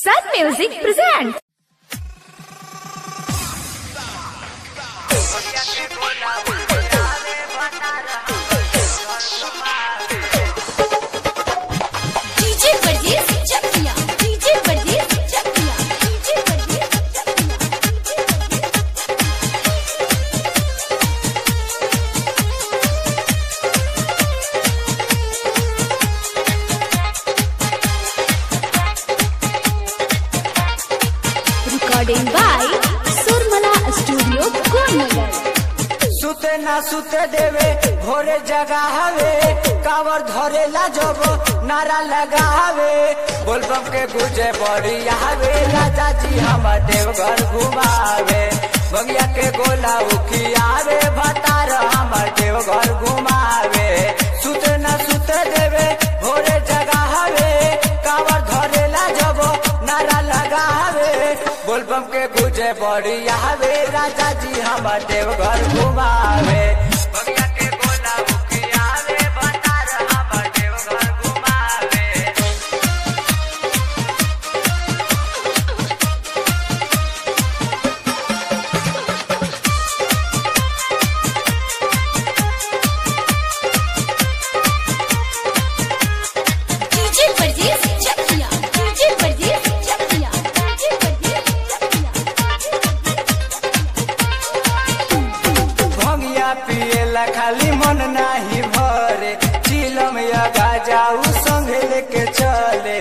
Sun Music presents. DJ Pardees Chakya. DJ Pardees Chakya. DJ Pardees Chakya. Recording by Surmala Studio, Konagar. सुते ना सुते देवे भोरे जगावे कावर धरेला जब नारा लगावे बोलबम के गुजे बड़ी आवे राजा जी हम देवघर घुमावे बगिया के गोला उखियावे भतार हमर देवघर घुमावे सुते ना सुते देवे भोरे जगावे कावर धरेला जब नारा लगावे बोलबम के गुजे बड़ी आवे राजा जी हम देवघर घुमावे बगिया के गोला उखियावे भतार हमर देवघर घुमावे DJ Pardees Chakya. DJ Pardees Chakya. DJ Pardees Chakya. भंगिया पिएला खाली मन नाही भरे चिलम या गाजाऊ संगे लेके चले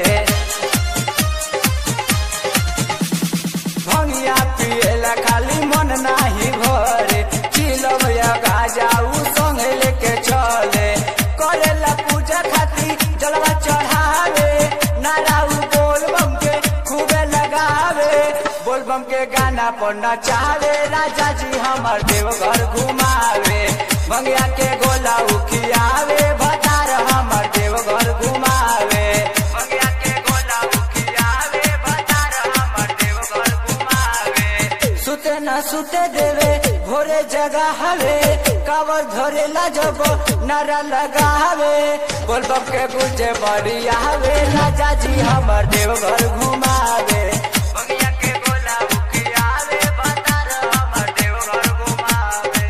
भंगिया पिएला खाली मन नाही भरे चिलम या गाजाऊ संगे लेके चले करेला पूजा खाती जलवा चढ़ावे नाराऊ बोल बम के खूबे लगावे बोल बम के गाना पर नचावे राजा जी हमर देवघर घुमावे भंगिया के गोला उखियावे भतार हमर देवघर घुमावे भंगिया के गोला उखियावे भतार हमर देवघर घुमावे सुते न सुते देवे भोरे जगा हवे कावर धरेला जब नारा लगावे बोल बम के गुजे बड़ी आवे राजा जी हमर देवघर घुमावे बगिया के गोला उखियावे भतार हमर देवघर घुमावे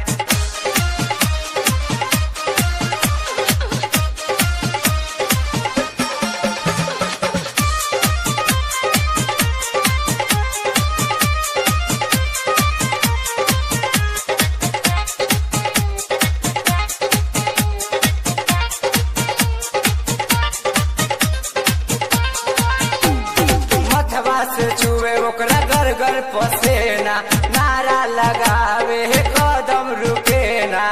मथवा से छुए ओकरा घर घर पसेना नारा लगावे हे कदम रुके ना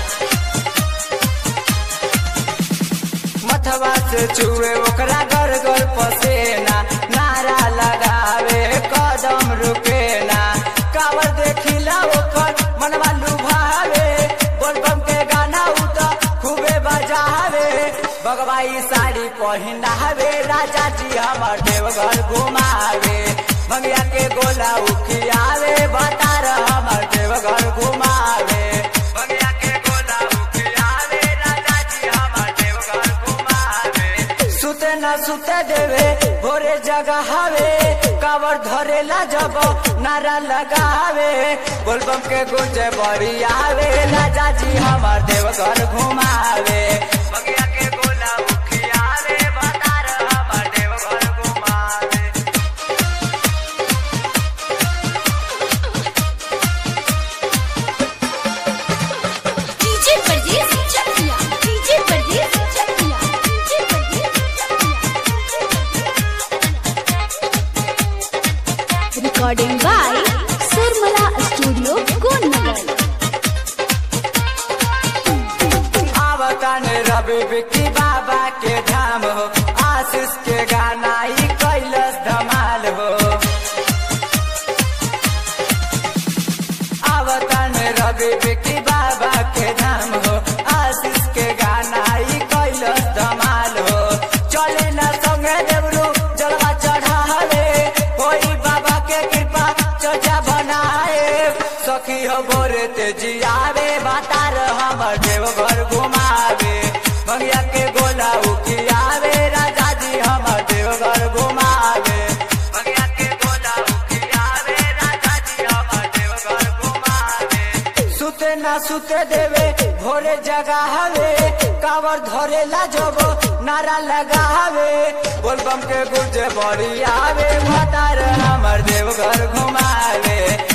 मथवा से छुए ओकरा घर घर पसेना नारा लगावे हे कदम रुके ना कावर देखिला ओकर मनवा लुभावे बोलबम के गाना उत खूबे बजावे बगवाई साड़ी पहिनावे राजा जी हमर देवघर घुमावे भंगिया के गोला उखियावे भतार हमर देवघर घुमावे भंगिया के गोला उखियावे राजा जी हमर देवघर घुमावे सुते न सुते देवे भोरे जगावे कावर धरेला जब नारा लगावे बोलबम के गुंजे बड़ी आवे राजा जी हमर देवघर घुमावे बगिया के गोला उखियावे भतार हमर देवघर घुमावे DJ Pardees Chakya. DJ Pardees Chakya. DJ Pardees Chakya. Recording by Surmala Studio, Konagar. आवतन रवि बिक्की बाबा के धाम हो आशीष के गाना ही कैलस धमाल हो आवतन रवि बिक्की बाबा के धाम हो आशीष के गाना ही कैलस धमाल हो चले न संगे देवरू जलवा चढ़ावे कोई बाबा के कृपा चर्चा बनाए सखी हो गोरे तेजी आवे बातार हमर देवघर घुमावे भंगिया के गोला उखियावे राजा जी हमर देवघर घुमावे भंगिया सुते ना सुते देवे भोरे जगावे कावर धरे ला जब नारा लगावे बोलबम के गुर्जे बड़ी आवे भतार हमर देवघर घुमावे